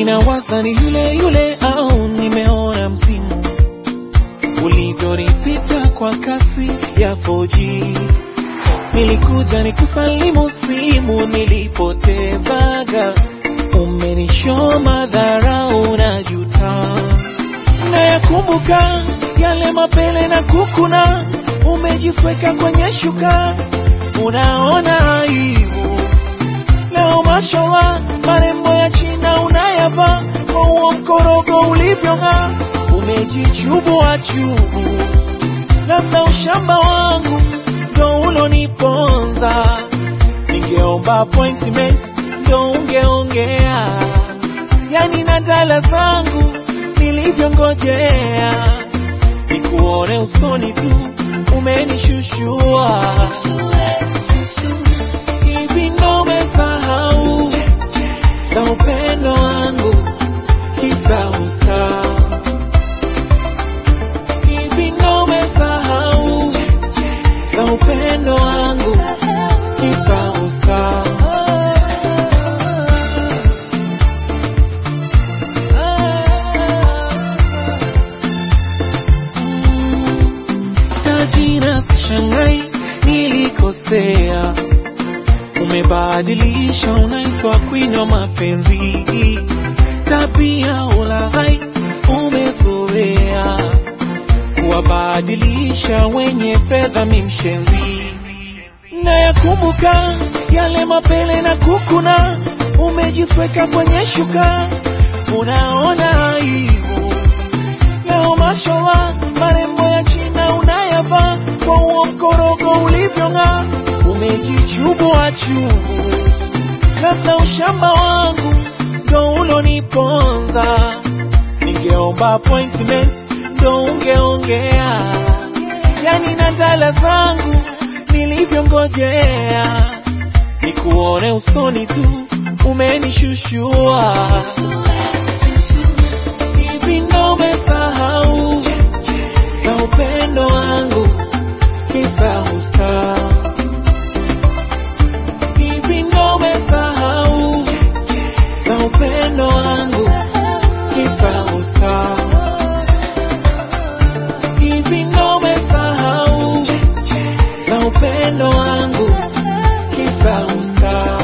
ninawaza ni yule yule au nimeona msimu ulivyonipita kwa kasi ya 4G. Nilikuja nikusalimu simu nilipotezaga, umenishoma dharau na juta. Nayakumbuka yale mapele na kukuna, umejisweka kwenye shuka, unaona aibu leo. Mashallah, marembo ya China unayavaa kwa huo mkorogo ulivyong'aa, umejichubua chubu, labda ushamba wangu ndo uloniponza. Ningeomba appointment ndo ungeongea, yani na dala zangu nilivyongojea, nikuone usoni tu umenishushua. Hivi ndo umesahau za upendo wangu kisa usta? Hivi ndo umesahau za upendo wangu kisa usta? Tajina sishangai nilikosea, umebadilisha, unaitwa queen wa mapenzi, tabia ulaghai umezoea, kuwabadilisha wenye fedha mimshenzi. Nayakumbuka yale mapele na kukuna, umejisweka kwenye shuka, unaona aibu leo. Mashallah, marembo ya China unayavaa kwa huo mkorogo ulivyong'aa, umejichubua chubu, labda ushamba wangu ndo uloniponza. Ningeomba appointment ndo ungeongea, yani na dala zangu nilivyongojea, nikuone usoni tu umenishushua. Hivi ndo umesahau za upendo wangu kisa usta? Hivi ndo umesahau za upendo wangu kisa usta? Hivi ndo umesahau za upendo wangu kisa usta?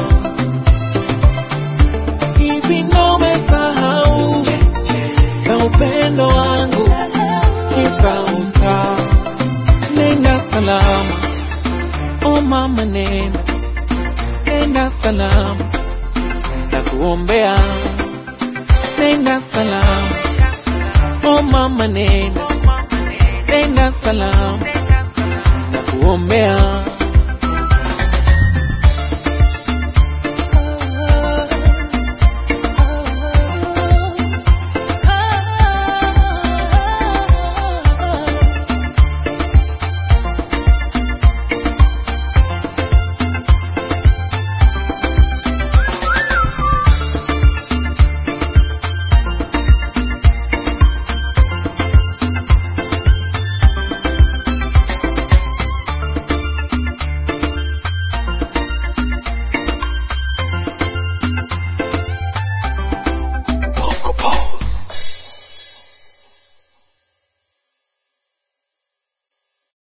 Hivi ndo umesahau za upendo wangu kisa usta? Nenda salama, oh mama, nenda nenda salama, na kuombea. Nenda salama, oh mama, nenda nenda salama,